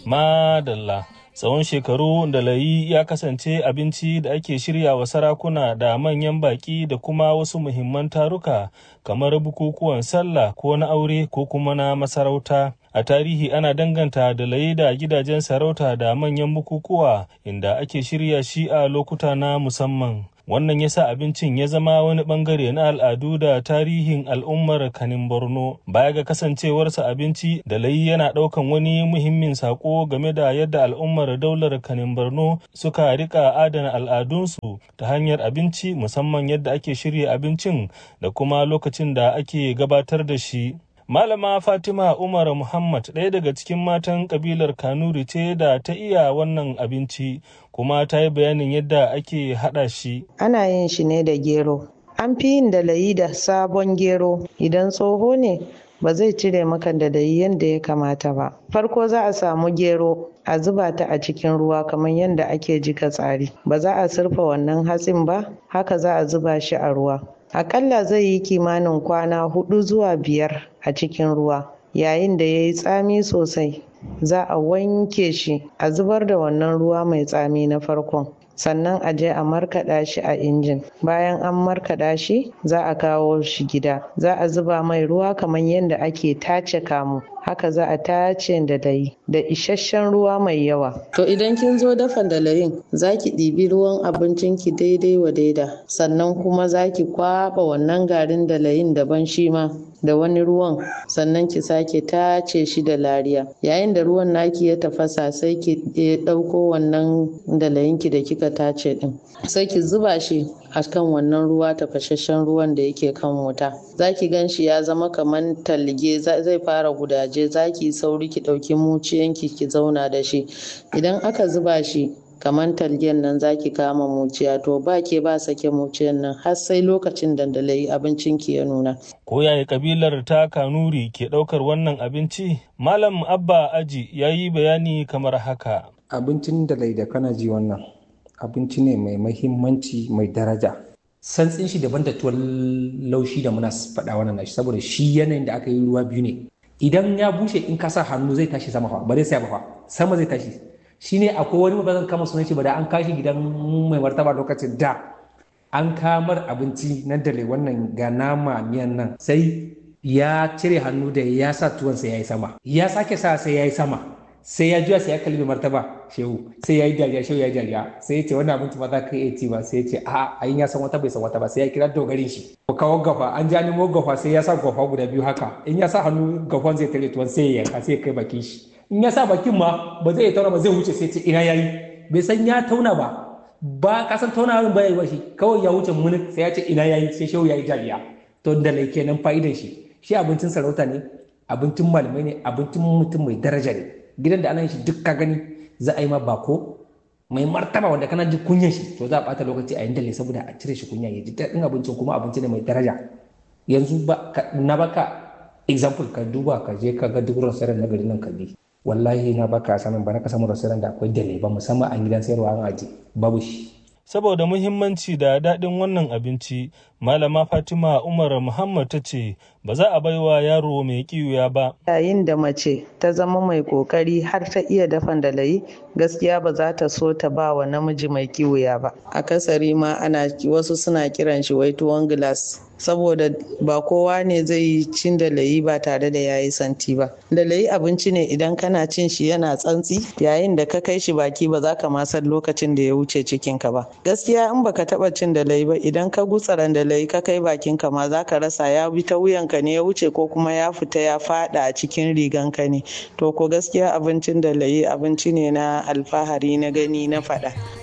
Madalla. Tsawon shekaru da layi ya kasance abinci da ake shirya wa sarakuna da manyan baƙi da kuma wasu muhimman taruka kamar bukukuwan sallah ko na aure ko kuma na masarauta. A tarihi ana danganta da layi da gidajen sarauta da manyan bukukuwa inda ake shirya shi a lokuta na musamman. wannan ya sa abincin ya zama wani bangare na al'adu da tarihin al'ummar kanin borno baya ga kasancewarsa abinci da layi yana daukan wani muhimmin sako game da yadda al'ummar daular kanin borno suka rika adana al'adunsu ta hanyar abinci musamman yadda ake shirya abincin da kuma lokacin da ake gabatar da shi Malama Fatima Umar Muhammad ɗaya daga cikin matan kabilar Kanuri ce da ta iya wannan abinci kuma ta yi bayanin yadda ake haɗa shi. Ana yin shi ne da gero. An fi yin da layi da sabon gero idan tsoho ne ba zai cire maka da layi yadda ya kamata ba. Farko za a samu gero a zuba ta a cikin ruwa kamar yadda ake jika tsari. Ba za a surfa wannan hatsin ba, haka za a zuba shi a ruwa. Akalla zai yi kimanin kwana hudu zuwa biyar a cikin ruwa. Yayin da ya yi tsami sosai, za a wanke shi a zubar da wannan ruwa mai tsami na farkon. sannan a je a markaɗa shi a injin bayan an markaɗa shi za a kawo shi gida za a zuba mai ruwa kamar yadda ake tace kamu haka za a tace da layi da isasshen ruwa mai yawa to idan kin zo dafa dalayin za ki ɗibi ruwan abincin ki daidai wa daida sannan kuma za ki kwaɓa wannan garin dalayin daban shi ma da wani ruwan sannan ki sake tace shi da lariya yayin da ruwan naki ya tafasa sai ki ɗauko wannan dalayinki da kika tace din sai ki zuba shi a kan wannan ruwa tafasasshen ruwan da yake kan wuta za ki gan shi ya zama kamar talge zai fara gudaje za ki sauri ki ɗauki muciyanki ki zauna da shi idan aka zuba shi kamar talgen nan zaki kama muciya to ba ke ba sake muciyan nan har sai lokacin dandalai abincin ki ya nuna. Ko yaya kabilar ta kanuri ke ɗaukar wannan abinci? Malam Abba Aji ya yi bayani kamar haka. Abincin dalai da kana ji wannan abinci ne mai mahimmanci mai daraja. Santsin shi daban da tuwon laushi da muna faɗa wannan nashi saboda shi yanayin da aka yi ruwa biyu ne. Idan ya bushe in ka sa hannu zai tashi sama fa ba zai saya ba fa sama zai tashi shine akwai wani ba zan kama sunan shi ba da an kashi gidan mai martaba lokacin da an kamar abinci na dare wannan ga nama miyan nan sai ya cire hannu da ya sa tuwon sai ya yi sama ya sake sa sai ya yi sama sai ya juya sai ya kalli martaba shehu sai ya yi dariya shehu ya yi dariya sai ya ce wannan abinci ba za ka iya ci ba sai ya ce a a ya san wata bai san wata ba sai ya kira dogarin shi ko kawo gafa an ja nemo gafa sai ya sa gafa guda biyu haka in ya sa hannu gafan zai tare tuwon sai ya yanka sai ya kai bakin shi in ya sa bakin ma ba zai tauna ba zai wuce sai ce ina yayi bai san ya tauna ba ba ka san tauna ba yayi ba shi kawai ya wuce mun sai ya ce ina yayi sai shehu yayi jariya to da lai kenan fa'idan shi shi abincin sarauta ne abincin malamai ne abincin mutum mai daraja ne gidan da ana shi duk ka gani za a yi ma bako mai martaba wanda kana ji kunyan shi to za a bata lokaci a yin dalle saboda a cire shi kunya ya ji daɗin abincin kuma abinci ne mai daraja yanzu ba na baka example ka duba ka je ka ga duk restaurant na garin nan ka bi wallahi na baka sanin ba na ka samu restaurant da akwai dale ba musamman a gidan sayarwa an aje babu shi saboda muhimmanci da daɗin wannan abinci malama fatima umar muhammad ta ce ba za a baiwa yaro mai kiwuya ba yayin da mace ta zama mai kokari har ta iya dafan dalayi gaskiya ba za ta so ta ba wa namiji mai kiwuya ba akasari ma ana wasu suna kiran shi wai tuwon gilas saboda ba kowa ne zai yi cin dalayi ba tare da yayi santi ba dalayi abinci ne idan kana cin shi yana tsantsi yayin da ka kai shi baki ba za ka ma san lokacin da ya wuce cikinka ba gaskiya in baka taba cin dalayi ba idan ka gutsaran dalayi ka kai bakinka ma za ka rasa ya bi ta wuyanka ne ya wuce ko kuma ya fita ya fada a cikin riganka ne to ko gaskiya abincin dalayi abinci ne na alfahari na gani na fada